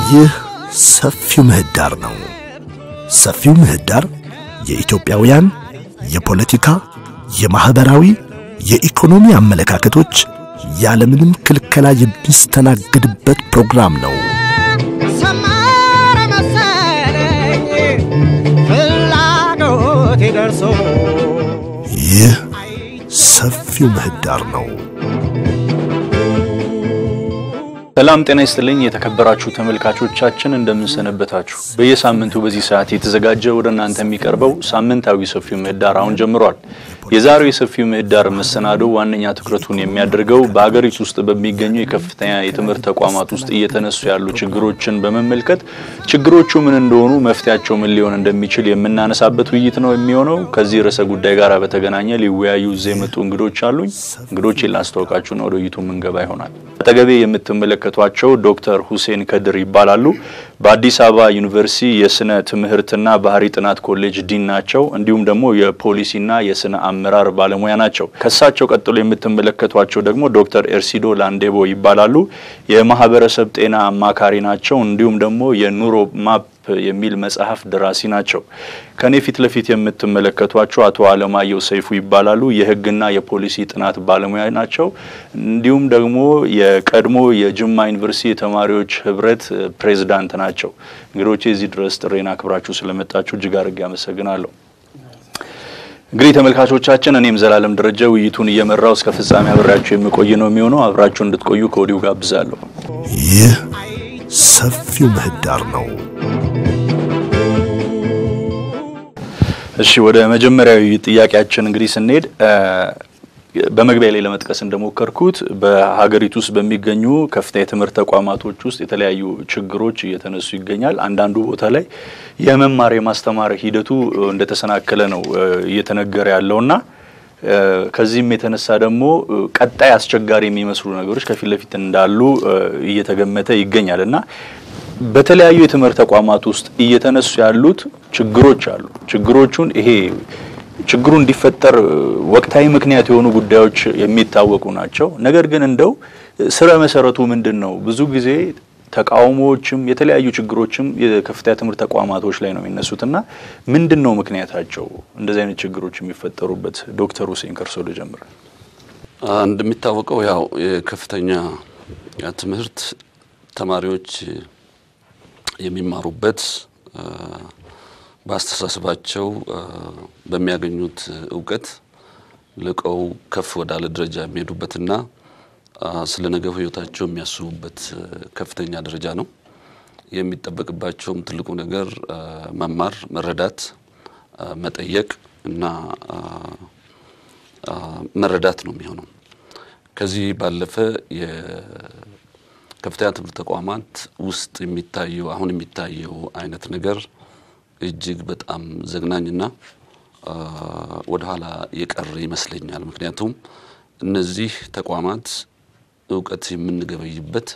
ይህ ሰፊው ምህዳር ነው። ሰፊው ምህዳር የኢትዮጵያውያን የፖለቲካ፣ የማኅበራዊ፣ የኢኮኖሚ አመለካከቶች ያለምንም ክልከላ የሚስተናግድበት ፕሮግራም ነው። ሰመረ መሰለኝ ፍላጎቴ ደርሶ ይህ ሰፊው ምህዳር ነው። ሰላም ጤና ይስጥልኝ የተከበራችሁ ተመልካቾቻችን እንደምንሰነበታችሁ። በየሳምንቱ በዚህ ሰዓት የተዘጋጀ ወደ እናንተ የሚቀርበው ሳምንታዊ ሰፊው ምህዳር አሁን ጀምሯል። የዛሬው የሰፊው ምህዳር መሰናዶ ዋነኛ ትኩረቱን የሚያደርገው በሀገሪቱ ውስጥ በሚገኙ የከፍተኛ የትምህርት ተቋማት ውስጥ እየተነሱ ያሉ ችግሮችን በመመልከት ችግሮቹ ምን እንደሆኑ፣ መፍትያቸው ምን ሊሆን እንደሚችል የምናነሳበት ውይይት ነው የሚሆነው። ከዚህ ርዕሰ ጉዳይ ጋር በተገናኘ ሊወያዩ እዚህ የመጡ እንግዶች አሉኝ። እንግዶችን ላስተዋውቃችሁና ወደ ውይይቱ ምንገባ ይሆናል። አጠገቤ የምትመለከቷቸው ዶክተር ሁሴን ከድር ይባላሉ። በአዲስ አበባ ዩኒቨርሲቲ የስነ ትምህርትና ባህሪ ጥናት ኮሌጅ ዲን ናቸው። እንዲሁም ደግሞ የፖሊሲና የስነ አመራር ባለሙያ ናቸው። ከሳቸው ቀጥሎ የምትመለከቷቸው ደግሞ ዶክተር ኤርሲዶ ላንዴቦ ይባላሉ። የማህበረሰብ ጤና አማካሪ ናቸው። እንዲሁም ደግሞ የኑሮ ማፕ የሚል መጽሐፍ ደራሲ ናቸው። ከኔ ፊት ለፊት የምትመለከቷቸው አቶ አለማየሁ ሰይፉ ይባላሉ። የሕግና የፖሊሲ ጥናት ባለሙያ ናቸው። እንዲሁም ደግሞ የቀድሞ የጅማ ዩኒቨርሲቲ የተማሪዎች ህብረት ፕሬዝዳንት ናቸው። እንግዶቼ እዚህ ድረስ ጥሬን አክብራችሁ ስለመጣችሁ እጅግ አድርጌ አመሰግናለሁ። እንግዲህ ተመልካቾቻችን እኔም ዘላለም ደረጃ ውይይቱን እየመራው እስከ ፍጻሜ አብሬያችሁ የሚቆይ ነው የሚሆነው። አብራችሁ እንድትቆዩ ከወዲሁ ጋብዛለሁ። ይህ ሰፊው ምህዳር ነው። እሺ ወደ መጀመሪያዊ ጥያቄያችን እንግዲህ ስንሄድ በመግቢያ ላይ ለመጥቀስ እንደሞከርኩት በሀገሪቱ ውስጥ በሚገኙ ከፍተኛ የትምህርት ተቋማቶች ውስጥ የተለያዩ ችግሮች እየተነሱ ይገኛል። አንዳንዱ ቦታ ላይ የመማር የማስተማር ሂደቱ እንደተሰናከለ ነው እየተነገረ ያለውና ከዚህም የተነሳ ደግሞ ቀጣይ አስቸጋሪ የሚመስሉ ነገሮች ከፊት ለፊት እንዳሉ እየተገመተ ይገኛል እና በተለያዩ የትምህርት ተቋማት ውስጥ እየተነሱ ያሉት ችግሮች አሉ። ችግሮቹን ይሄ ችግሩ እንዲፈጠር ወቅታዊ ምክንያት የሆኑ ጉዳዮች የሚታወቁ ናቸው። ነገር ግን እንደው ስረ መሰረቱ ምንድን ነው? ብዙ ጊዜ ተቃውሞዎችም የተለያዩ ችግሮችም የከፍተኛ ትምህርት ተቋማቶች ላይ ነው የሚነሱትና ምንድን ነው ምክንያታቸው እንደዚህ አይነት ችግሮች የሚፈጠሩበት? ዶክተር ሁሴን ከርሶ ልጀምር። እንደሚታወቀው ያው የከፍተኛ ትምህርት ተማሪዎች የሚማሩበት በአስተሳሰባቸው በሚያገኙት እውቀት ልቀው ከፍ ወዳለ ደረጃ የሚሄዱበትና ስለ ነገው ሕይወታቸው የሚያስቡበት ከፍተኛ ደረጃ ነው። የሚጠበቅባቸውም ትልቁ ነገር መማር፣ መረዳት፣ መጠየቅ እና መረዳት ነው የሚሆነው። ከዚህ ባለፈ የከፍተኛ ትምህርት ተቋማት ውስጥ የሚታየው አሁን የሚታየው አይነት ነገር እጅግ በጣም ዘግናኝና ወደኋላ የቀረ ይመስለኛል። ምክንያቱም እነዚህ ተቋማት እውቀት የምንገበይበት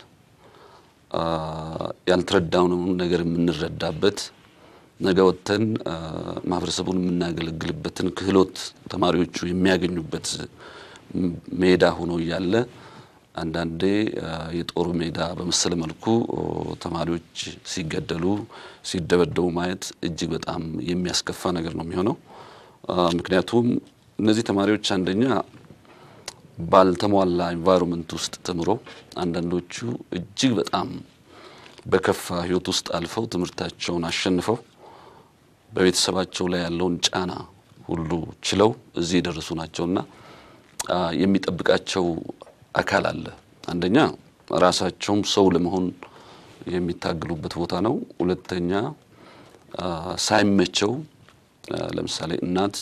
ያልተረዳነውን ነገር የምንረዳበት ነገ ወጥተን ማህበረሰቡን የምናገለግልበትን ክህሎት ተማሪዎቹ የሚያገኙበት ሜዳ ሆኖ እያለ አንዳንዴ የጦር ሜዳ በመሰለ መልኩ ተማሪዎች ሲገደሉ፣ ሲደበደቡ ማየት እጅግ በጣም የሚያስከፋ ነገር ነው የሚሆነው። ምክንያቱም እነዚህ ተማሪዎች አንደኛ ባልተሟላ ኤንቫይሮንመንት ውስጥ ተምሮ አንዳንዶቹ እጅግ በጣም በከፋ ሕይወት ውስጥ አልፈው ትምህርታቸውን አሸንፈው በቤተሰባቸው ላይ ያለውን ጫና ሁሉ ችለው እዚህ የደረሱ ናቸውና የሚጠብቃቸው አካል አለ። አንደኛ ራሳቸውም ሰው ለመሆን የሚታገሉበት ቦታ ነው። ሁለተኛ ሳይመቸው ለምሳሌ እናት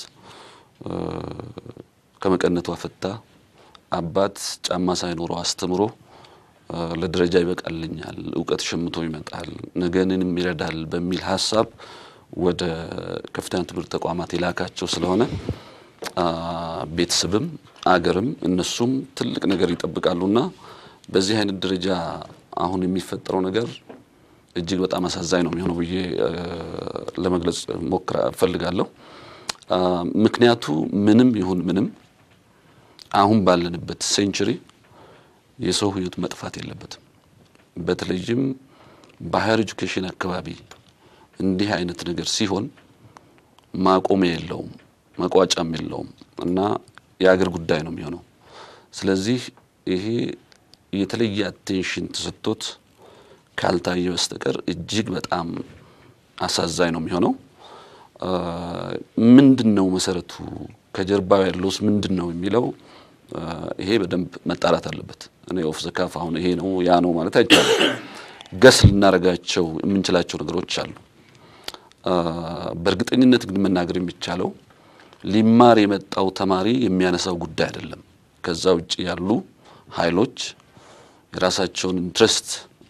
ከመቀነቷ ፈታ፣ አባት ጫማ ሳይኖረው አስተምሮ ለደረጃ ይበቃልኛል፣ እውቀት ሸምቶ ይመጣል፣ ነገንም ይረዳል በሚል ሀሳብ ወደ ከፍተኛ ትምህርት ተቋማት የላካቸው ስለሆነ ቤተሰብም አገርም እነሱም ትልቅ ነገር ይጠብቃሉና በዚህ አይነት ደረጃ አሁን የሚፈጠረው ነገር እጅግ በጣም አሳዛኝ ነው የሚሆነው ብዬ ለመግለጽ ሞክራ እፈልጋለሁ። ምክንያቱ ምንም ይሁን ምንም አሁን ባለንበት ሴንቸሪ የሰው ሕይወት መጥፋት የለበትም። በተለይም በሀየር ኤጁኬሽን አካባቢ እንዲህ አይነት ነገር ሲሆን ማቆሚያ የለውም፣ መቋጫም የለውም እና የአገር ጉዳይ ነው የሚሆነው። ስለዚህ ይሄ የተለየ አቴንሽን ተሰጥቶት ካልታየ በስተቀር እጅግ በጣም አሳዛኝ ነው የሚሆነው። ምንድን ነው መሰረቱ፣ ከጀርባው ያለውስ ምንድን ነው የሚለው ይሄ በደንብ መጣራት አለበት። እኔ ኦፍ ዘ ካፍ አሁን ይሄ ነው ያ ነው ማለት አይቻልም። ገስ ልናደርጋቸው የምንችላቸው ነገሮች አሉ። በእርግጠኝነት ግን መናገር የሚቻለው ሊማር የመጣው ተማሪ የሚያነሳው ጉዳይ አይደለም። ከዛ ውጭ ያሉ ኃይሎች የራሳቸውን ኢንትረስት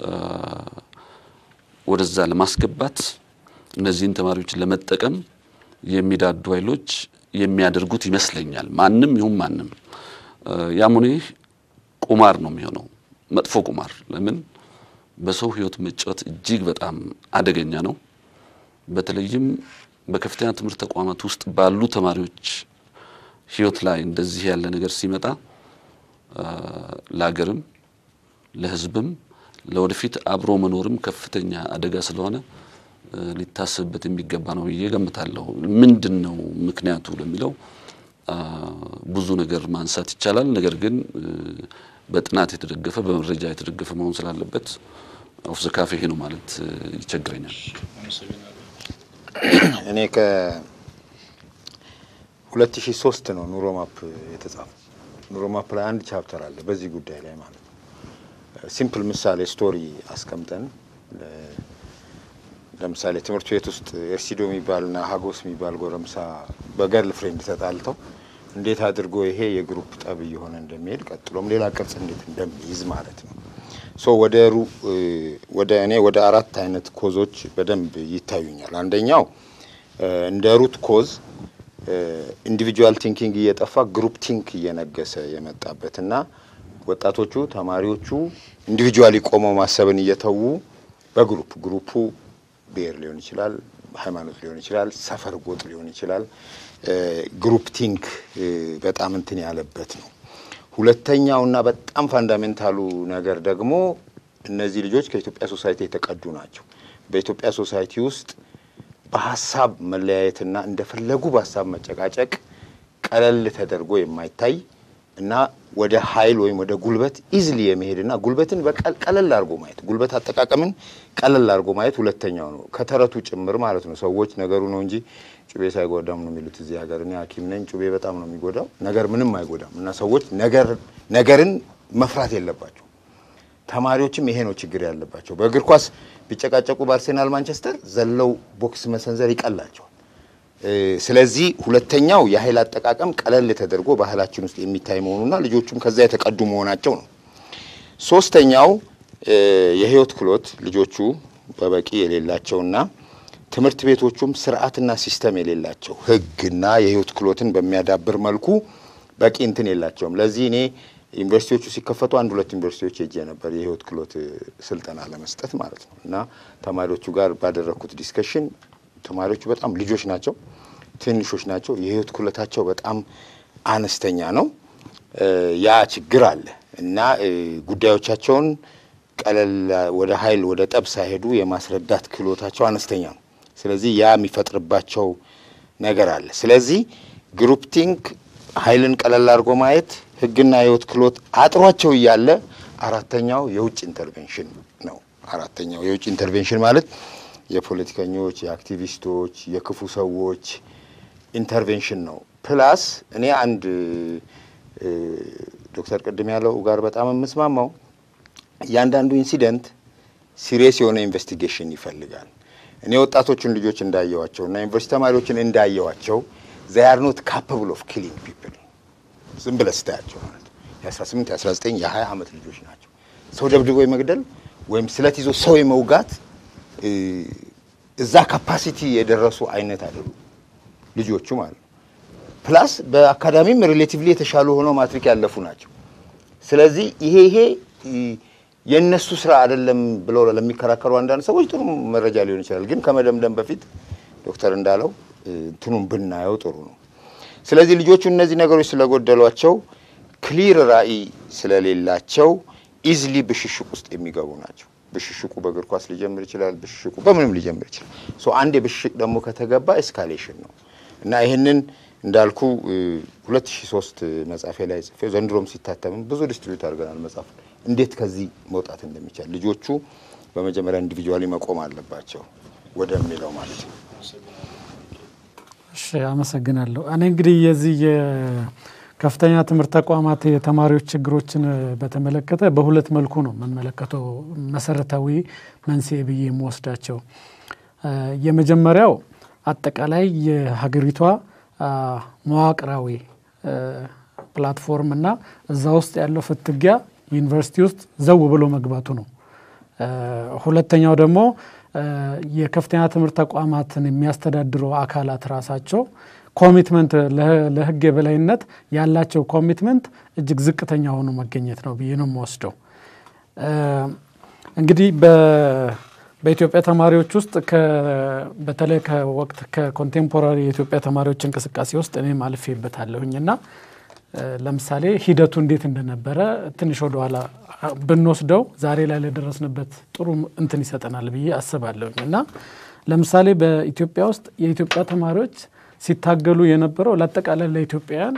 ወደዛ ለማስገባት እነዚህን ተማሪዎች ለመጠቀም የሚዳዱ ኃይሎች የሚያደርጉት ይመስለኛል። ማንም ይሁን ማንም ያም ሆነ ይህ ቁማር ነው የሚሆነው፣ መጥፎ ቁማር። ለምን በሰው ሕይወት መጫወት እጅግ በጣም አደገኛ ነው። በተለይም በከፍተኛ ትምህርት ተቋማት ውስጥ ባሉ ተማሪዎች ሕይወት ላይ እንደዚህ ያለ ነገር ሲመጣ ለሀገርም ለሕዝብም ለወደፊት አብሮ መኖርም ከፍተኛ አደጋ ስለሆነ ሊታሰብበት የሚገባ ነው ብዬ ገምታለሁ። ምንድን ነው ምክንያቱ ለሚለው ብዙ ነገር ማንሳት ይቻላል። ነገር ግን በጥናት የተደገፈ በመረጃ የተደገፈ መሆን ስላለበት ኦፍ ዘ ካፍ ይሄ ነው ማለት ይቸግረኛል። እኔ ከ2003 ነው ኑሮ ማፕ የተጻፈው። ኑሮ ማፕ ላይ አንድ ቻፕተር አለ በዚህ ጉዳይ ላይ ማለት ነው። ሲምፕል ምሳሌ ስቶሪ አስቀምጠን ለምሳሌ ትምህርት ቤት ውስጥ ኤርሲዶ የሚባልና ሀጎስ የሚባል ጎረምሳ በገርል ፍሬንድ ተጣልተው እንዴት አድርጎ ይሄ የግሩፕ ጠብ እየሆነ እንደሚሄድ ቀጥሎም ሌላ ቅርጽ እንዴት እንደሚይዝ ማለት ነው። ሶ ወደ ሩ ወደ እኔ ወደ አራት አይነት ኮዞች በደንብ ይታዩኛል። አንደኛው እንደ ሩት ኮዝ ኢንዲቪጁዋል ቲንኪንግ እየጠፋ ግሩፕ ቲንክ እየነገሰ የመጣበትና ወጣቶቹ ተማሪዎቹ ኢንዲቪጁዋሊ ቆመው ማሰብን እየተዉ በግሩፕ ግሩፑ ብሔር ሊሆን ይችላል፣ ሃይማኖት ሊሆን ይችላል፣ ሰፈር ጎጥ ሊሆን ይችላል። ግሩፕ ቲንክ በጣም እንትን ያለበት ነው። ሁለተኛውና በጣም ፋንዳሜንታሉ ነገር ደግሞ እነዚህ ልጆች ከኢትዮጵያ ሶሳይቲ የተቀዱ ናቸው። በኢትዮጵያ ሶሳይቲ ውስጥ በሀሳብ መለያየትና እንደፈለጉ በሀሳብ መጨቃጨቅ ቀለል ተደርጎ የማይታይ እና ወደ ኃይል ወይም ወደ ጉልበት ኢዝሊ የመሄድና ጉልበትን ቀለል አድርጎ ማየት ጉልበት አጠቃቀምን ቀለል አድርጎ ማየት ሁለተኛው ነው። ከተረቱ ጭምር ማለት ነው። ሰዎች ነገሩ ነው እንጂ ጩቤ ሳይጎዳም ነው የሚሉት እዚህ ሀገር። እኔ ሐኪም ነኝ። ጩቤ በጣም ነው የሚጎዳው፣ ነገር ምንም አይጎዳም። እና ሰዎች ነገር ነገርን መፍራት የለባቸው። ተማሪዎችም ይሄ ነው ችግር ያለባቸው። በእግር ኳስ ቢጨቃጨቁ በአርሴናል ማንቸስተር ዘለው ቦክስ መሰንዘር ይቀላቸዋል። ስለዚህ ሁለተኛው የኃይል አጠቃቀም ቀለል ተደርጎ ባህላችን ውስጥ የሚታይ መሆኑና ልጆቹም ከዛ የተቀዱ መሆናቸው ነው። ሶስተኛው የህይወት ክህሎት ልጆቹ በበቂ የሌላቸውና ትምህርት ቤቶቹም ስርዓትና ሲስተም የሌላቸው ህግና የህይወት ክህሎትን በሚያዳብር መልኩ በቂ እንትን የላቸውም። ለዚህ እኔ ዩኒቨርሲቲዎቹ ሲከፈቱ አንድ ሁለት ዩኒቨርሲቲዎች ሄጄ ነበር የህይወት ክህሎት ስልጠና ለመስጠት ማለት ነው እና ተማሪዎቹ ጋር ባደረግኩት ዲስከሽን ተማሪዎቹ በጣም ልጆች ናቸው፣ ትንሾች ናቸው። የህይወት ክህሎታቸው በጣም አነስተኛ ነው። ያ ችግር አለ እና ጉዳዮቻቸውን ቀለል ወደ ኃይል ወደ ጠብ ሳይሄዱ የማስረዳት ክህሎታቸው አነስተኛ ነው። ስለዚህ ያ የሚፈጥርባቸው ነገር አለ። ስለዚህ ግሩፕ ቲንክ ኃይልን ቀለል አድርጎ ማየት፣ ህግና የህይወት ክህሎት አጥሯቸው እያለ አራተኛው የውጭ ኢንተርቬንሽን ነው። አራተኛው የውጭ ኢንተርቬንሽን ማለት የፖለቲከኞች፣ የአክቲቪስቶች፣ የክፉ ሰዎች ኢንተርቬንሽን ነው። ፕላስ እኔ አንድ ዶክተር ቅድም ያለው ጋር በጣም የምስማማው እያንዳንዱ ኢንሲደንት ሲሪየስ የሆነ ኢንቨስቲጌሽን ይፈልጋል። እኔ ወጣቶቹን ልጆች እንዳየዋቸው እና ዩኒቨርሲቲ ተማሪዎችን እንዳየዋቸው ዘይ አር ኖት ካፓብል ኦፍ ኪሊንግ ፒፕል ዝም ብለህ ስታያቸው ማለት ነው። የ18 የ19 የ20 ዓመት ልጆች ናቸው። ሰው ደብድቦ የመግደል ወይም ስለት ይዞ ሰው የመውጋት እዛ ካፓሲቲ የደረሱ አይነት አይደሉም ልጆቹ ማለት ነው። ፕላስ በአካዳሚም ሪሌቲቭሊ የተሻሉ ሆነው ማትሪክ ያለፉ ናቸው። ስለዚህ ይሄ ይሄ የእነሱ ስራ አይደለም ብለው ለሚከራከሩ አንዳንድ ሰዎች ጥሩ መረጃ ሊሆን ይችላል። ግን ከመደምደም በፊት ዶክተር እንዳለው እንትኑን ብናየው ጥሩ ነው። ስለዚህ ልጆቹ እነዚህ ነገሮች ስለጎደሏቸው ክሊር ራዕይ ስለሌላቸው ኢዝሊ ብሽሽቅ ውስጥ የሚገቡ ናቸው። ብሽሽቁ በእግር ኳስ ሊጀምር ይችላል። ብሽሽቁ በምንም ሊጀምር ይችላል። ሶ አንድ የብሽሽቅ ደግሞ ከተገባ ኤስካሌሽን ነው እና ይህንን እንዳልኩ 2003 መጽሐፌ ላይ ጽፌ ዘንድሮም ሲታተምም ብዙ ዲስትሪቢዩት አድርገናል መጽሐፍ እንዴት ከዚህ መውጣት እንደሚቻል ልጆቹ በመጀመሪያ ኢንዲቪጁዋሊ መቆም አለባቸው ወደሚለው ማለት ነው። እሺ አመሰግናለሁ። እኔ እንግዲህ የዚህ የከፍተኛ ትምህርት ተቋማት የተማሪዎች ችግሮችን በተመለከተ በሁለት መልኩ ነው የምንመለከተው መሰረታዊ መንስኤ ብዬ የምወስዳቸው። የመጀመሪያው አጠቃላይ የሀገሪቷ መዋቅራዊ ፕላትፎርም እና እዛ ውስጥ ያለው ፍትጊያ ዩኒቨርሲቲ ውስጥ ዘው ብሎ መግባቱ ነው። ሁለተኛው ደግሞ የከፍተኛ ትምህርት ተቋማትን የሚያስተዳድሩ አካላት ራሳቸው ኮሚትመንት ለሕግ የበላይነት ያላቸው ኮሚትመንት እጅግ ዝቅተኛ ሆኖ መገኘት ነው ብዬ ነው የምወስደው። እንግዲህ በኢትዮጵያ ተማሪዎች ውስጥ በተለይ ከወቅት ከኮንቴምፖራሪ የኢትዮጵያ ተማሪዎች እንቅስቃሴ ውስጥ እኔም አልፌበታለሁኝ እና ለምሳሌ ሂደቱ እንዴት እንደነበረ ትንሽ ወደኋላ ብንወስደው ዛሬ ላይ ለደረስንበት ጥሩ እንትን ይሰጠናል ብዬ አስባለሁኝ እና ለምሳሌ በኢትዮጵያ ውስጥ የኢትዮጵያ ተማሪዎች ሲታገሉ የነበረው ለአጠቃላይ ለኢትዮጵያውያን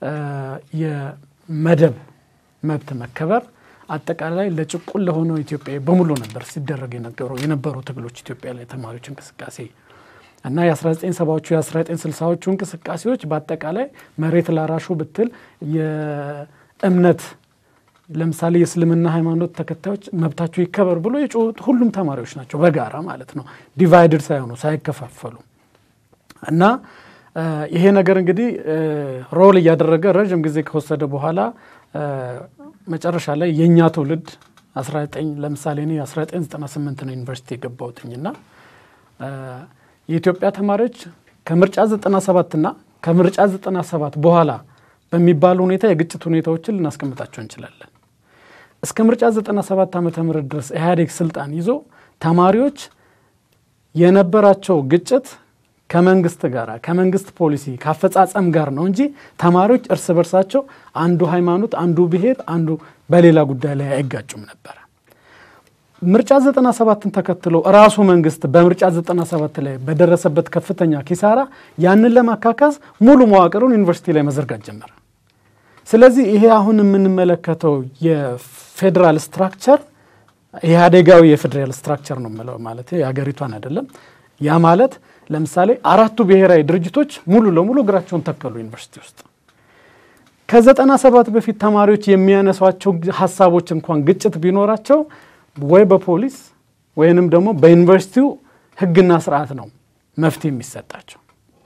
የመደብ መብት መከበር አጠቃላይ ለጭቁን ለሆነው ኢትዮጵያዊ በሙሉ ነበር ሲደረግ የነበሩ ትግሎች ኢትዮጵያ ላይ ተማሪዎች እንቅስቃሴ እና የ1970ዎቹ የ1960ዎቹ እንቅስቃሴዎች በአጠቃላይ መሬት ላራሹ ብትል የእምነት ለምሳሌ የእስልምና ሃይማኖት ተከታዮች መብታቸው ይከበር ብሎ የጮሁት ሁሉም ተማሪዎች ናቸው፣ በጋራ ማለት ነው፣ ዲቫይድድ ሳይሆኑ ሳይከፋፈሉ እና ይሄ ነገር እንግዲህ ሮል እያደረገ ረዥም ጊዜ ከወሰደ በኋላ መጨረሻ ላይ የእኛ ትውልድ 19 ለምሳሌ እኔ 1998 ነው ዩኒቨርሲቲ የገባሁትኝና የኢትዮጵያ ተማሪዎች ከምርጫ 97 እና ከምርጫ 97 በኋላ በሚባል ሁኔታ የግጭት ሁኔታዎችን ልናስቀምጣቸው እንችላለን። እስከ ምርጫ 97 ዓ ም ድረስ ኢህአዴግ ስልጣን ይዞ ተማሪዎች የነበራቸው ግጭት ከመንግስት ጋር ከመንግስት ፖሊሲ ከአፈጻጸም ጋር ነው እንጂ ተማሪዎች እርስ በርሳቸው አንዱ ሃይማኖት፣ አንዱ ብሔር፣ አንዱ በሌላ ጉዳይ ላይ አይጋጩም ነበረ። ምርጫ 97ን ተከትሎ ራሱ መንግስት በምርጫ 97 ላይ በደረሰበት ከፍተኛ ኪሳራ ያንን ለማካካስ ሙሉ መዋቅሩን ዩኒቨርሲቲ ላይ መዘርጋት ጀመረ። ስለዚህ ይሄ አሁን የምንመለከተው የፌዴራል ስትራክቸር ኢህአዴጋዊ የፌዴራል ስትራክቸር ነው የምለው ማለት የሀገሪቷን አይደለም። ያ ማለት ለምሳሌ አራቱ ብሔራዊ ድርጅቶች ሙሉ ለሙሉ እግራቸውን ተከሉ ዩኒቨርሲቲ ውስጥ። ከዘጠና ሰባት በፊት ተማሪዎች የሚያነሷቸው ሀሳቦች እንኳን ግጭት ቢኖራቸው ወይ በፖሊስ ወይንም ደግሞ በዩኒቨርሲቲው ሕግና ስርዓት ነው መፍትሄ የሚሰጣቸው።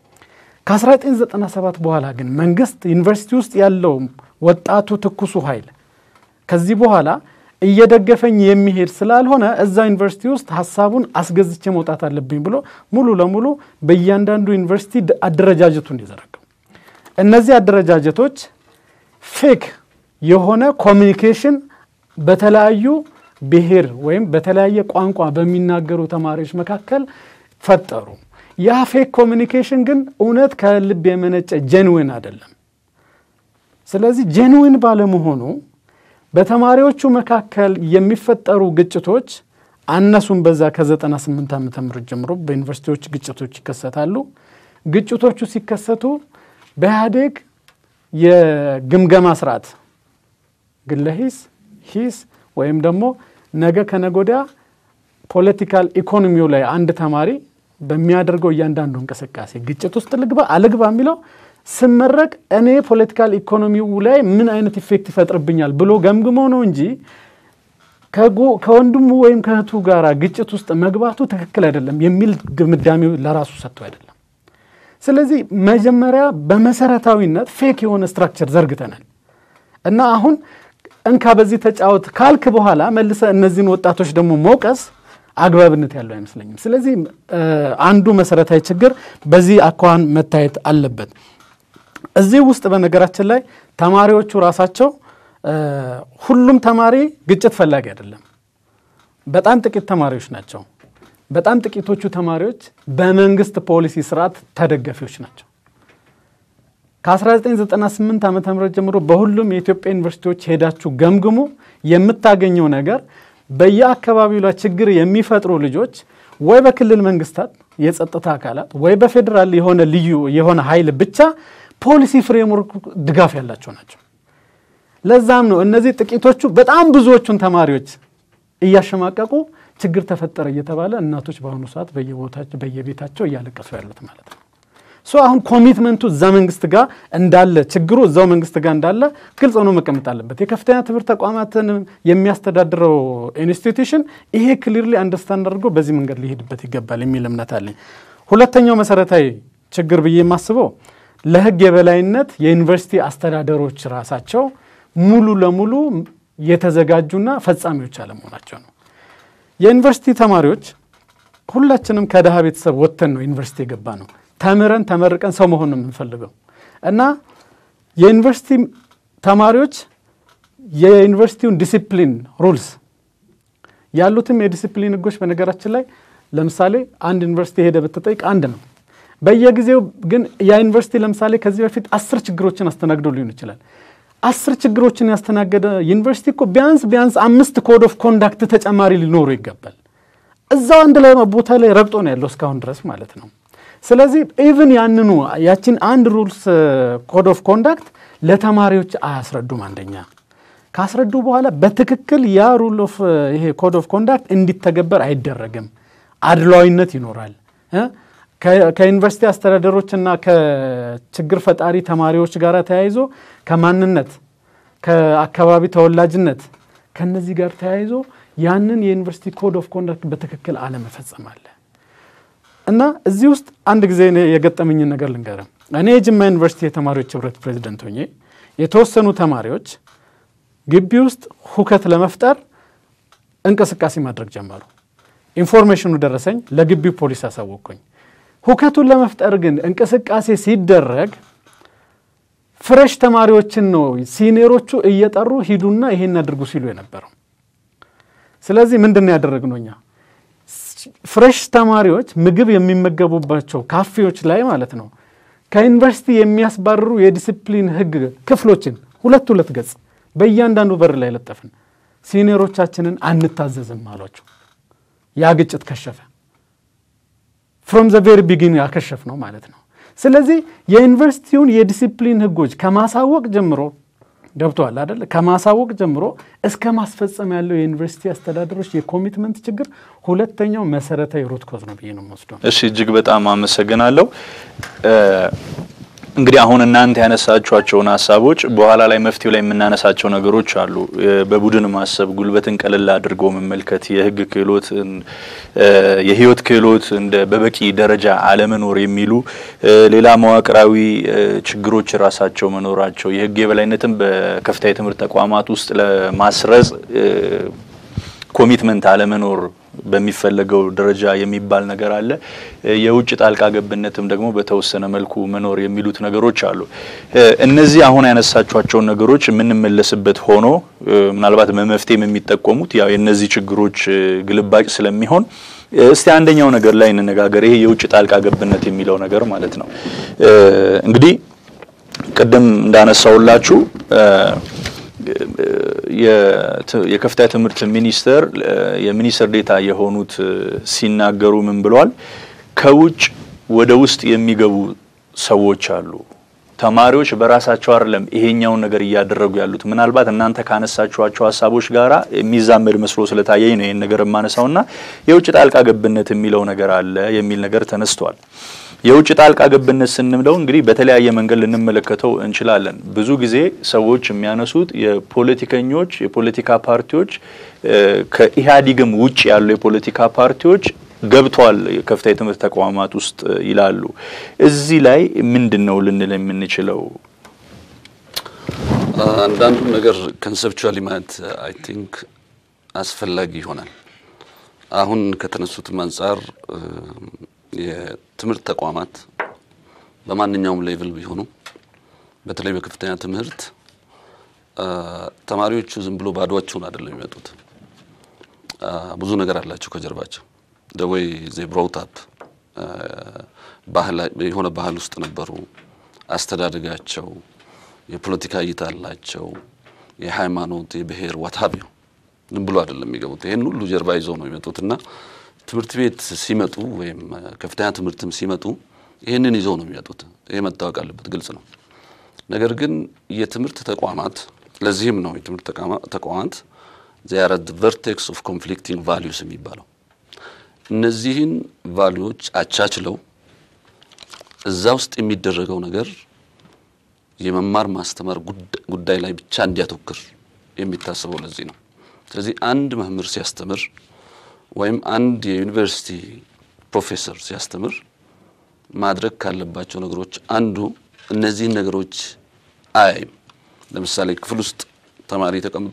ከ1997 በኋላ ግን መንግስት ዩኒቨርሲቲ ውስጥ ያለው ወጣቱ ትኩሱ ኃይል ከዚህ በኋላ እየደገፈኝ የሚሄድ ስላልሆነ እዛ ዩኒቨርሲቲ ውስጥ ሀሳቡን አስገዝቼ መውጣት አለብኝ ብሎ ሙሉ ለሙሉ በእያንዳንዱ ዩኒቨርሲቲ አደረጃጀቱ እንዲዘረጋው እነዚህ አደረጃጀቶች ፌክ የሆነ ኮሚኒኬሽን በተለያዩ ብሔር ወይም በተለያየ ቋንቋ በሚናገሩ ተማሪዎች መካከል ፈጠሩ። ያ ፌክ ኮሚኒኬሽን ግን እውነት ከልብ የመነጨ ጄንዊን አይደለም። ስለዚህ ጄንዊን ባለመሆኑ በተማሪዎቹ መካከል የሚፈጠሩ ግጭቶች አነሱም በዛ ከ98 ዓመተ ምህረት ጀምሮ በዩኒቨርሲቲዎች ግጭቶች ይከሰታሉ። ግጭቶቹ ሲከሰቱ በኢህአዴግ የግምገማ ስርዓት ግለ ሂስ ሂስ ወይም ደግሞ ነገ ከነጎዳ ፖለቲካል ኢኮኖሚው ላይ አንድ ተማሪ በሚያደርገው እያንዳንዱ እንቅስቃሴ ግጭት ውስጥ ልግባ አልግባ የሚለው ስመረቅ እኔ ፖለቲካል ኢኮኖሚው ላይ ምን አይነት ኢፌክት ይፈጥርብኛል ብሎ ገምግሞ ነው እንጂ ከወንድሙ ወይም ከእህቱ ጋር ግጭት ውስጥ መግባቱ ትክክል አይደለም የሚል ድምዳሜው ለራሱ ሰጥቶ አይደለም። ስለዚህ መጀመሪያ በመሰረታዊነት ፌክ የሆነ ስትራክቸር ዘርግተናል እና አሁን እንካ በዚህ ተጫወት ካልክ በኋላ መልሰ እነዚህን ወጣቶች ደግሞ መውቀስ አግባብነት ያለው አይመስለኝም። ስለዚህ አንዱ መሰረታዊ ችግር በዚህ አኳኋን መታየት አለበት። እዚህ ውስጥ በነገራችን ላይ ተማሪዎቹ ራሳቸው ሁሉም ተማሪ ግጭት ፈላጊ አይደለም። በጣም ጥቂት ተማሪዎች ናቸው። በጣም ጥቂቶቹ ተማሪዎች በመንግስት ፖሊሲ ስርዓት ተደጋፊዎች ናቸው። ከ1998 ዓ ም ጀምሮ በሁሉም የኢትዮጵያ ዩኒቨርሲቲዎች ሄዳችሁ ገምግሙ። የምታገኘው ነገር በየአካባቢው ላይ ችግር የሚፈጥሩ ልጆች ወይ በክልል መንግስታት የጸጥታ አካላት ወይ በፌዴራል የሆነ ልዩ የሆነ ኃይል ብቻ ፖሊሲ ፍሬምወርክ ድጋፍ ያላቸው ናቸው። ለዛም ነው እነዚህ ጥቂቶቹ በጣም ብዙዎቹን ተማሪዎች እያሸማቀቁ ችግር ተፈጠረ እየተባለ እናቶች በአሁኑ ሰዓት በየቦታቸው በየቤታቸው እያለቀሱ ያሉት ማለት ነው። ሶ አሁን ኮሚትመንቱ እዛ መንግስት ጋር እንዳለ ችግሩ እዛው መንግስት ጋር እንዳለ ግልጽ ሆኖ መቀመጥ አለበት። የከፍተኛ ትምህርት ተቋማትን የሚያስተዳድረው ኢንስቲትዩሽን ይሄ ክሊርሊ አንደርስታንድ አድርጎ በዚህ መንገድ ሊሄድበት ይገባል የሚል እምነት አለኝ። ሁለተኛው መሰረታዊ ችግር ብዬ የማስበው ለህግ የበላይነት የዩኒቨርሲቲ አስተዳደሮች ራሳቸው ሙሉ ለሙሉ የተዘጋጁና ፈጻሚዎች አለመሆናቸው ነው። የዩኒቨርሲቲ ተማሪዎች ሁላችንም ከድሃ ቤተሰብ ወጥተን ነው ዩኒቨርሲቲ የገባ ነው። ተምረን ተመርቀን ሰው መሆን ነው የምንፈልገው እና የዩኒቨርሲቲ ተማሪዎች የዩኒቨርሲቲውን ዲሲፕሊን ሩልስ ያሉትም የዲሲፕሊን ህጎች በነገራችን ላይ ለምሳሌ አንድ ዩኒቨርሲቲ ሄደ ብትጠይቅ አንድ ነው። በየጊዜው ግን ያ ዩኒቨርሲቲ ለምሳሌ ከዚህ በፊት አስር ችግሮችን አስተናግዶ ሊሆን ይችላል። አስር ችግሮችን ያስተናገደ ዩኒቨርሲቲ እኮ ቢያንስ ቢያንስ አምስት ኮድ ኦፍ ኮንዳክት ተጨማሪ ሊኖሩ ይገባል። እዛው አንድ ላይ ቦታ ላይ ረግጦ ነው ያለው እስካሁን ድረስ ማለት ነው። ስለዚህ ኢቭን ያንኑ ያችን አንድ ሩልስ ኮድ ኦፍ ኮንዳክት ለተማሪዎች አያስረዱም። አንደኛ ካስረዱ በኋላ በትክክል ያ ሩል ኦፍ ይሄ ኮድ ኦፍ ኮንዳክት እንዲተገበር አይደረግም። አድሏዊነት ይኖራል። ከዩኒቨርሲቲ አስተዳደሮችና ከችግር ፈጣሪ ተማሪዎች ጋር ተያይዞ ከማንነት ከአካባቢ ተወላጅነት ከነዚህ ጋር ተያይዞ ያንን የዩኒቨርሲቲ ኮድ ኦፍ ኮንዳክት በትክክል አለመፈጸም አለ እና እዚህ ውስጥ አንድ ጊዜ እኔ የገጠመኝን ነገር ልንገርም። እኔ የጅማ ዩኒቨርሲቲ የተማሪዎች ህብረት ፕሬዚደንት ሆኜ የተወሰኑ ተማሪዎች ግቢ ውስጥ ሁከት ለመፍጠር እንቅስቃሴ ማድረግ ጀመሩ። ኢንፎርሜሽኑ ደረሰኝ፣ ለግቢው ፖሊስ አሳወቅኩኝ። ሁከቱን ለመፍጠር ግን እንቅስቃሴ ሲደረግ ፍሬሽ ተማሪዎችን ነው ሲኒየሮቹ እየጠሩ ሂዱና ይሄን አድርጉ ሲሉ የነበረው። ስለዚህ ምንድን ነው ያደረግነው እኛ ፍሬሽ ተማሪዎች ምግብ የሚመገቡባቸው ካፌዎች ላይ ማለት ነው ከዩኒቨርሲቲ የሚያስባርሩ የዲሲፕሊን ህግ ክፍሎችን ሁለት ሁለት ገጽ በእያንዳንዱ በር ላይ ለጠፍን። ሲኒየሮቻችንን አንታዘዝም አሏቸው። ያ ግጭት ከሸፈ። ፍሮም ዘ ቬሪ ቢጊን ያከሸፍ ነው ማለት ነው። ስለዚህ የዩኒቨርሲቲውን የዲሲፕሊን ህጎች ከማሳወቅ ጀምሮ ገብተዋል አደለ? ከማሳወቅ ጀምሮ እስከ ማስፈጸም ያለው የዩኒቨርሲቲ አስተዳደሮች የኮሚትመንት ችግር ሁለተኛው መሰረታዊ ሩት ኮዝ ነው ብዬ ነው የምወስደው። እሺ እጅግ በጣም አመሰግናለሁ። እንግዲህ አሁን እናንተ ያነሳችኋቸውን ሀሳቦች በኋላ ላይ መፍትሄው ላይ የምናነሳቸው ነገሮች አሉ። በቡድን ማሰብ፣ ጉልበትን ቀለል አድርጎ መመልከት፣ የህግ ክህሎት፣ የህይወት ክህሎት እንደ በበቂ ደረጃ አለመኖር የሚሉ ሌላ መዋቅራዊ ችግሮች ራሳቸው መኖራቸው፣ የህግ የበላይነትን በከፍተኛ የትምህርት ተቋማት ውስጥ ለማስረጽ ኮሚትመንት አለመኖር በሚፈለገው ደረጃ የሚባል ነገር አለ። የውጭ ጣልቃ ገብነትም ደግሞ በተወሰነ መልኩ መኖር የሚሉት ነገሮች አሉ። እነዚህ አሁን ያነሳቿቸውን ነገሮች የምንመለስበት ሆኖ ምናልባት በመፍትሄም የሚጠቆሙት ያው የእነዚህ ችግሮች ግልባጭ ስለሚሆን እስቲ አንደኛው ነገር ላይ እንነጋገር። ይሄ የውጭ ጣልቃ ገብነት የሚለው ነገር ማለት ነው። እንግዲህ ቅድም እንዳነሳውላችሁ የከፍተኛ ትምህርት ሚኒስቴር የሚኒስትር ዴታ የሆኑት ሲናገሩ ምን ብለዋል? ከውጭ ወደ ውስጥ የሚገቡ ሰዎች አሉ። ተማሪዎች በራሳቸው አይደለም ይሄኛውን ነገር እያደረጉ ያሉት። ምናልባት እናንተ ካነሳችኋቸው ሀሳቦች ጋራ የሚዛመድ መስሎ ስለታየኝ ነው ይህን ነገር የማነሳውና የውጭ ጣልቃ ገብነት የሚለው ነገር አለ የሚል ነገር ተነስቷል። የውጭ ጣልቃ ገብነት ስንምለው እንግዲህ በተለያየ መንገድ ልንመለከተው እንችላለን። ብዙ ጊዜ ሰዎች የሚያነሱት የፖለቲከኞች የፖለቲካ ፓርቲዎች ከኢህአዴግም ውጭ ያሉ የፖለቲካ ፓርቲዎች ገብተዋል ከፍተኛ የትምህርት ተቋማት ውስጥ ይላሉ። እዚህ ላይ ምንድን ነው ልንል የምንችለው? አንዳንዱን ነገር ኮንሰፕቹዋሊ ማየት አይ ቲንክ አስፈላጊ ይሆናል። አሁን ከተነሱትም አንጻር የትምህርት ተቋማት በማንኛውም ሌቭል ቢሆኑ በተለይ በከፍተኛ ትምህርት ተማሪዎቹ ዝም ብሎ ባዶቸውን አይደለም የሚመጡት። ብዙ ነገር አላቸው ከጀርባቸው። ደወይ ዜ ብሮት አፕ የሆነ ባህል ውስጥ ነበሩ። አስተዳደጋቸው፣ የፖለቲካ እይታ አላቸው፣ የሃይማኖት፣ የብሔር ዋታቢው ዝም ብሎ አይደለም የሚገቡት። ይህን ሁሉ ጀርባ ይዘው ነው የሚመጡት እና ትምህርት ቤት ሲመጡ ወይም ከፍተኛ ትምህርትም ሲመጡ ይህንን ይዘው ነው የሚመጡት። ይህ መታወቅ አለበት፣ ግልጽ ነው። ነገር ግን የትምህርት ተቋማት ለዚህም ነው የትምህርት ተቋማት ዚያረ ቨርቴክስ ኦፍ ኮንፍሊክቲንግ ቫሊዩስ የሚባለው እነዚህን ቫሊዎች አቻችለው እዛ ውስጥ የሚደረገው ነገር የመማር ማስተማር ጉዳይ ላይ ብቻ እንዲያተኩር የሚታሰበው ለዚህ ነው። ስለዚህ አንድ መምህር ሲያስተምር ወይም አንድ የዩኒቨርሲቲ ፕሮፌሰር ሲያስተምር ማድረግ ካለባቸው ነገሮች አንዱ እነዚህን ነገሮች አያይም። ለምሳሌ ክፍል ውስጥ ተማሪ ተቀምጦ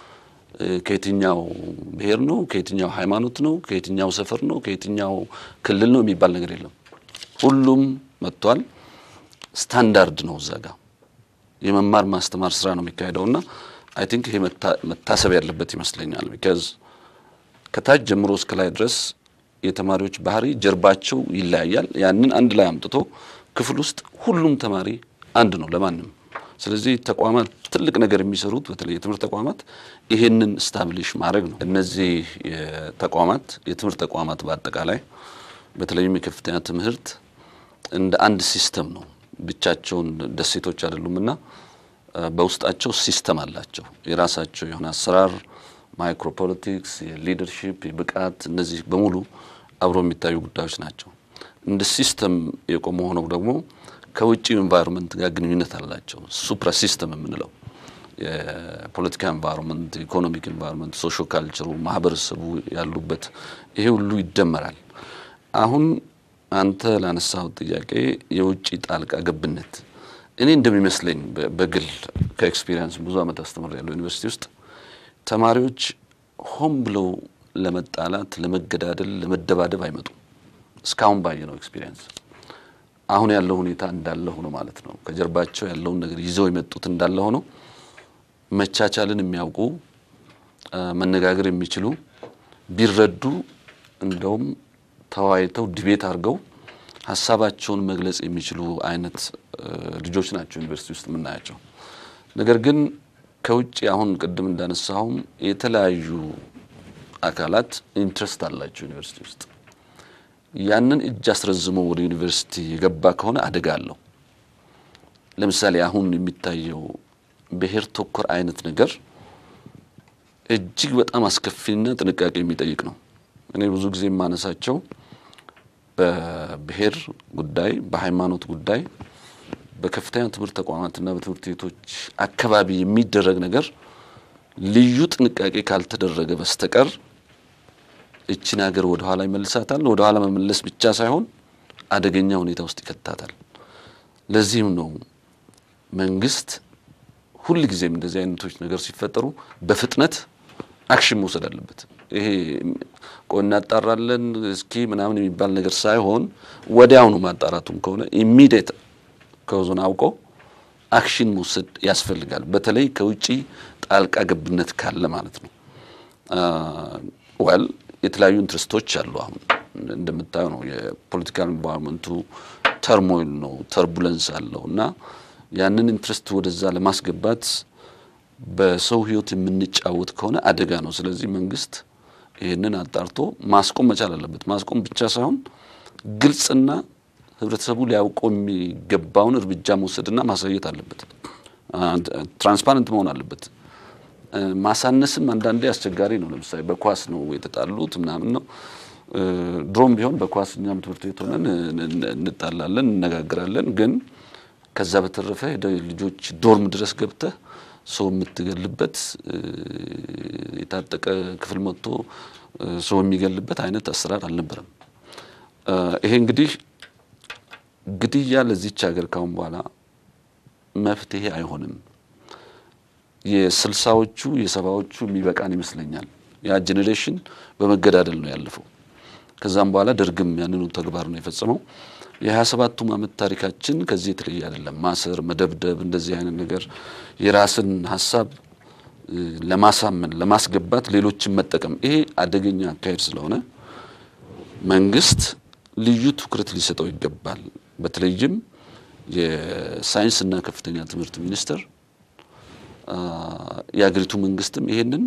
ከየትኛው ብሔር ነው፣ ከየትኛው ሃይማኖት ነው፣ ከየትኛው ሰፈር ነው፣ ከየትኛው ክልል ነው የሚባል ነገር የለም። ሁሉም መጥቷል። ስታንዳርድ ነው እዛ ጋ የመማር ማስተማር ስራ ነው የሚካሄደው እና አይ ቲንክ ይሄ መታሰብ ያለበት ይመስለኛል። ቢካዝ ከታች ጀምሮ እስከ ላይ ድረስ የተማሪዎች ባህሪ ጀርባቸው ይለያያል። ያንን አንድ ላይ አምጥቶ ክፍል ውስጥ ሁሉም ተማሪ አንድ ነው ለማንም። ስለዚህ ተቋማት ትልቅ ነገር የሚሰሩት በተለይ የትምህርት ተቋማት ይሄንን ስታብሊሽ ማድረግ ነው። እነዚህ ተቋማት የትምህርት ተቋማት በአጠቃላይ በተለይም የከፍተኛ ትምህርት እንደ አንድ ሲስተም ነው። ብቻቸውን ደሴቶች አይደሉም እና በውስጣቸው ሲስተም አላቸው። የራሳቸው የሆነ አሰራር፣ ማይክሮፖለቲክስ፣ የሊደርሺፕ፣ የብቃት እነዚህ በሙሉ አብሮ የሚታዩ ጉዳዮች ናቸው። እንደ ሲስተም የቆሙ ሆነው ደግሞ ከውጭ ኤንቫይሮንመንት ጋር ግንኙነት አላቸው። ሱፕራ ሲስተም የምንለው የፖለቲካ ኤንቫይሮንመንት፣ ኢኮኖሚክ ኤንቫይሮንመንት፣ ሶሾ ካልቸሩ፣ ማህበረሰቡ ያሉበት ይሄ ሁሉ ይደመራል። አሁን አንተ ላነሳው ጥያቄ የውጭ ጣልቃ ገብነት እኔ እንደሚመስለኝ በግል ከኤክስፒሪየንስ ብዙ ዓመት አስተምር ያለው ዩኒቨርሲቲ ውስጥ ተማሪዎች ሆን ብለው ለመጣላት፣ ለመገዳደል፣ ለመደባደብ አይመጡም። እስካሁን ባየነው ኤክስፒሪየንስ አሁን ያለው ሁኔታ እንዳለ ሆኖ ማለት ነው። ከጀርባቸው ያለውን ነገር ይዘው የመጡት እንዳለ ሆኖ መቻቻልን የሚያውቁ መነጋገር የሚችሉ ቢረዱ እንደውም ተወያይተው ዲቤት አድርገው ሀሳባቸውን መግለጽ የሚችሉ አይነት ልጆች ናቸው ዩኒቨርሲቲ ውስጥ የምናያቸው። ነገር ግን ከውጭ አሁን ቅድም እንዳነሳሁም የተለያዩ አካላት ኢንትረስት አላቸው ዩኒቨርሲቲ ውስጥ ያንን እጅ አስረዝሞ ወደ ዩኒቨርሲቲ የገባ ከሆነ አደጋ አለው። ለምሳሌ አሁን የሚታየው ብሔር ተኮር አይነት ነገር እጅግ በጣም አስከፊና ጥንቃቄ የሚጠይቅ ነው። እኔ ብዙ ጊዜ የማነሳቸው በብሔር ጉዳይ፣ በሃይማኖት ጉዳይ በከፍተኛ ትምህርት ተቋማትና በትምህርት ቤቶች አካባቢ የሚደረግ ነገር ልዩ ጥንቃቄ ካልተደረገ በስተቀር እችን ሀገር ወደ ኋላ ይመልሳታል። ወደ ኋላ መመለስ ብቻ ሳይሆን አደገኛ ሁኔታ ውስጥ ይከታታል። ለዚህም ነው መንግስት ሁል ጊዜም እንደዚህ አይነቶች ነገር ሲፈጠሩ በፍጥነት አክሽን መውሰድ አለበት። ይሄ ቆይ እናጣራለን እስኪ ምናምን የሚባል ነገር ሳይሆን ወዲያውኑ ማጣራቱም ከሆነ ኢሚዲየት ከዞን አውቆ አክሽን መውሰድ ያስፈልጋል። በተለይ ከውጪ ጣልቃ ገብነት ካለ ማለት ነው። ወል የተለያዩ ኢንትረስቶች አሉ። አሁን እንደምታየው ነው የፖለቲካል ኢንቫይሮንመንቱ ተርሞይል ነው፣ ተርቡለንስ አለው እና ያንን ኢንትረስት ወደዛ ለማስገባት በሰው ህይወት የምንጫወት ከሆነ አደጋ ነው። ስለዚህ መንግስት ይህንን አጣርቶ ማስቆም መቻል አለበት። ማስቆም ብቻ ሳይሆን ግልጽና ህብረተሰቡ ሊያውቀው የሚገባውን እርምጃ መውሰድና ማሳየት አለበት። ትራንስፓረንት መሆን አለበት። ማሳነስም አንዳንዴ አስቸጋሪ ነው። ለምሳሌ በኳስ ነው የተጣሉት ምናምን ነው። ድሮም ቢሆን በኳስ እኛም ትምህርት ቤት ሆነን እንጣላለን፣ እነጋግራለን። ግን ከዛ በተረፈ ልጆች ዶርም ድረስ ገብተህ ሰው የምትገልበት የታጠቀ ክፍል መጥቶ ሰው የሚገልበት አይነት አሰራር አልነበረም። ይሄ እንግዲህ ግድያ ለዚች ሀገር ካሁን በኋላ መፍትሄ አይሆንም። የስልሳዎቹ የሰባዎቹ የሚበቃን ይመስለኛል። ያ ጄኔሬሽን በመገዳደል ነው ያለፈው። ከዛም በኋላ ደርግም ያንኑ ተግባር ነው የፈጸመው። የሀያ ሰባቱም ዓመት ታሪካችን ከዚህ የተለየ አይደለም። ማሰር፣ መደብደብ፣ እንደዚህ አይነት ነገር የራስን ሀሳብ ለማሳመን ለማስገባት ሌሎችን መጠቀም ይሄ አደገኛ አካሄድ ስለሆነ መንግስት ልዩ ትኩረት ሊሰጠው ይገባል። በተለይም የሳይንስና ከፍተኛ ትምህርት ሚኒስቴር የሀገሪቱ መንግስትም ይሄንን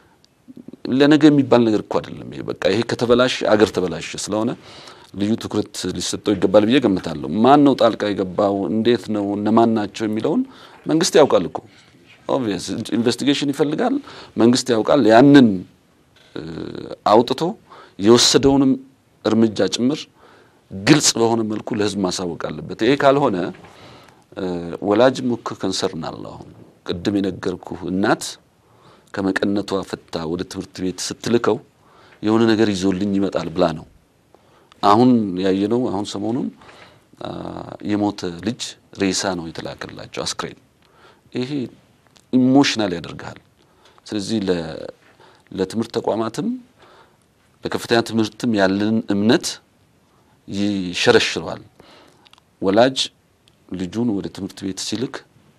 ለነገ የሚባል ነገር እኮ አይደለም። ይሄ በቃ ይሄ ከተበላሽ አገር ተበላሽ ስለሆነ ልዩ ትኩረት ሊሰጠው ይገባል ብዬ ገምታለሁ። ማን ነው ጣልቃ የገባው? እንዴት ነው? እነማን ናቸው የሚለውን መንግስት ያውቃል እኮ ኦብቪየስ ኢንቨስቲጌሽን ይፈልጋል። መንግስት ያውቃል። ያንን አውጥቶ የወሰደውንም እርምጃ ጭምር ግልጽ በሆነ መልኩ ለህዝብ ማሳወቅ አለበት። ይሄ ካልሆነ ወላጅም እኮ ከንሰርን አለ። አሁን ቅድም የነገርኩህ እናት ከመቀነቷ ፈታ ወደ ትምህርት ቤት ስትልከው የሆነ ነገር ይዞልኝ ይመጣል ብላ ነው። አሁን ያየነው አሁን ሰሞኑን የሞተ ልጅ ሬሳ ነው የተላከላቸው አስክሬን። ይሄ ኢሞሽናል ያደርግሃል። ስለዚህ ለትምህርት ተቋማትም ለከፍተኛ ትምህርትም ያለን እምነት ይሸረሽረዋል። ወላጅ ልጁን ወደ ትምህርት ቤት ሲልክ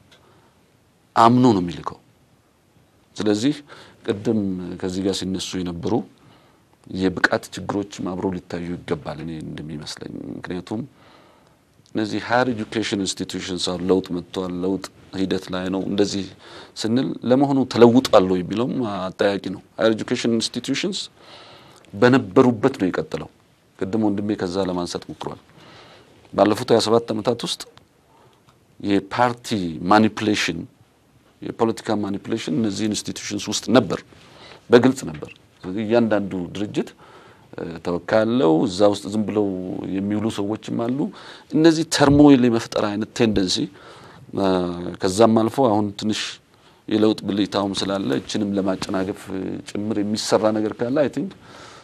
አምኖ ነው የሚልከው። ስለዚህ ቅድም ከዚህ ጋር ሲነሱ የነበሩ የብቃት ችግሮችም አብረው ሊታዩ ይገባል እኔ እንደሚመስለኝ። ምክንያቱም እነዚህ ሀየር ኤጁኬሽን ኢንስቲትዩሽንስ አሁን ለውጥ መጥቷል፣ ለውጥ ሂደት ላይ ነው እንደዚህ ስንል ለመሆኑ ተለውጧል ወይ የሚለውም አጠያቂ ነው። ሀየር ኤጁኬሽን ኢንስቲትዩሽንስ በነበሩበት ነው የቀጠለው። ቅድም ወንድሜ ከዛ ለማንሳት ሞክሯል። ባለፉት 27 ዓመታት ውስጥ የፓርቲ ማኒፕሌሽን የፖለቲካ ማኒፕሌሽን እነዚህ ኢንስቲትዩሽንስ ውስጥ ነበር፣ በግልጽ ነበር። ስለዚህ እያንዳንዱ ድርጅት ተወካይ አለው። እዛ ውስጥ ዝም ብለው የሚውሉ ሰዎችም አሉ። እነዚህ ተርሞይል የመፍጠር አይነት ቴንደንሲ ከዛም አልፎ አሁን ትንሽ የለውጥ ብልጭታውም ስላለ እችንም ለማጨናገፍ ጭምር የሚሰራ ነገር ካለ አይ ቲንክ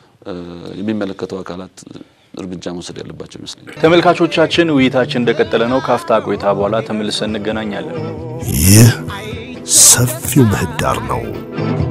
የሚመለከተው አካላት እርምጃ መውሰድ ያለባቸው ይመስለኛል። ተመልካቾቻችን ውይይታችን እንደቀጠለ ነው። ካፍታ ቆይታ በኋላ ተመልሰን እንገናኛለን። ይህ ሰፊው ምህዳር ነው።